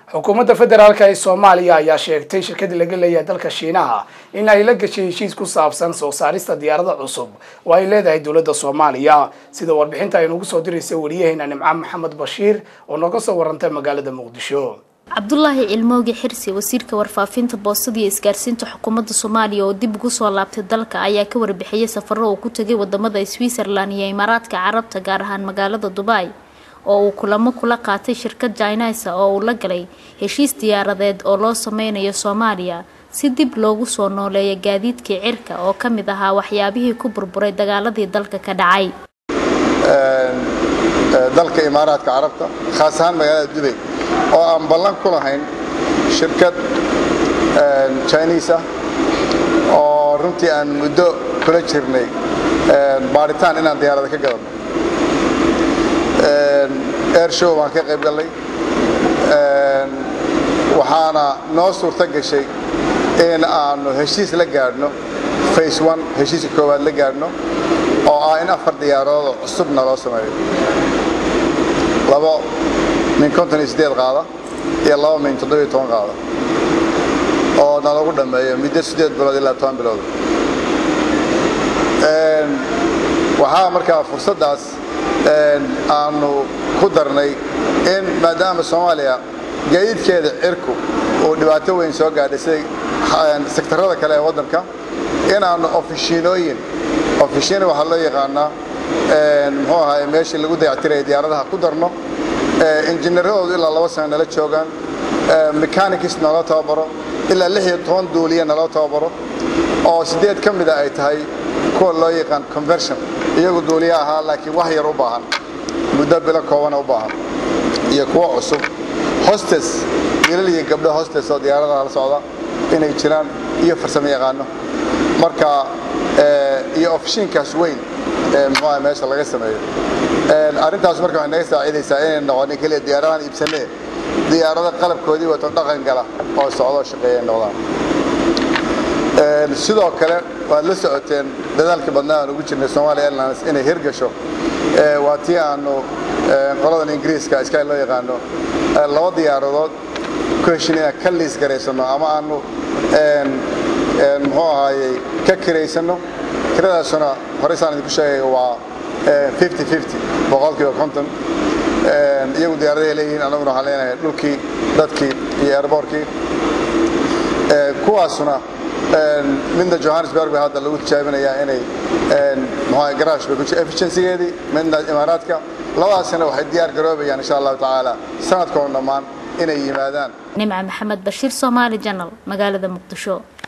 xukuumadda federaalk ee soomaaliya ayaa sheegtay shirkadii laga leeyahay dalka shiinaha in ay la gashay heshiis ku saabsan soo saarista diyaarada cusub oo ay leedahay dowladda soomaaliya sida warbixinta ay nagu soo diraysa wariyaheena nimco maxamed bashiir oo nooga soo warantay magaalada muqdisho cabdulaahi cilmoogi xirsi wasiirka warfaafinta boostada iyo isgaarsiinta xukuumadda soomaaliya oo dib ugu soo laabtay dalka ayaa ka warbixiyay safaro uu ku tegay wadamada switzerland iyo imaaraadka carabta gaar ahaan magaalada dubai oo uu kulamo kula qaatay shirkad jinisa oo uu la galay heshiis diyaaradeed oo loo sameynayo soomaaliya si dib loogu soo nooleeya gaadiidkii cirka oo ka mid ahaa waxyaabihii ku burburay dagaaladii dalka ka dhacay dalka imaaraadka carabta khaas ahaan magaalada dubay oo aan ballan ku lahayn shirkad jiniis ah oo runtii aan muddo kula jirnay baadhitaan inaan diyaarada ka gadano air show baan ka qayb gallay waxaana noo suurto gashay in aanu heshiis la gaadhno face one heshiiska koowaad la gaadhno oo ah in afar diyaaradoodoo cusubna loo sameeyo labo min konton iyo siddeed qaada iyo laba min toddobiyo toban qaada oo nalagu dhammeeyo muddo siddeed bilood ilaa toban bilood waxaa markaa fursaddaas aanu ku darnay in maadaama soomaaliya gaadiidkeeda cirku uu dhibaato weyn soo gaadhay siday sektarada kale ee waddanka inaannu ofishiinooyin ofishiina waxaa loo yaqaanaa muxuu ahaay meeshii lagu dayactiraya diyaaradaha ku darno injineeradoodu ilaa laba sano nala joogaan mechanicis naloo tababaro ilaa lix iyo toban duuliya naloo tababaro oo siddeed ka mida ay tahay kuwa loo yaqaan conversion iyagu duuliya ahaa laakiin wax yar u baahan muddo bilo koobana u baahan iyo kuwo cusub hostes wiilal iyo gabdho hostes oo diyaaradaha la socda inay jiraan iyo farsamo yaqaano marka iyo ofishiinkaas weyn muxuuaha meesha laga sameeyo arrintaas marka waxay naga saacidaysaa inay noqonin keliya diyaaradahan iibsanee diyaarado qalabkoodii wato dhaqan gala oo socdoo shaqeeya noqdaan sidoo kale waad la socoteen dadaalkii badnaa aan ugu jirnay somalia airlines inay hirgasho waa tii aanu qoladan ingiriiska sky loo yaqaano laba diyaaradood ku heshin inaan ka liis garaysano ama aanu muxuu ahaayey ka kiraysanno kiradaasuna horeysaan idinku sheegay waa boqolkiiba konton iyagu diyaaradahay leeyihiin annaguna waxaan leenahay dhulkii dadkii iyo airboortkii kuwaasuna midna johannesburg bay hadda lagu tijaabinayaa inay mxua garaash bay ku efficiencygeedii midna imaaraadka labadaasina waxay diyaar garoobayaan insha allahu tacaala sanadkoon dhammaan inay yimaadaan nimca maxamed bashiir soomaali janal magaalada muqdisho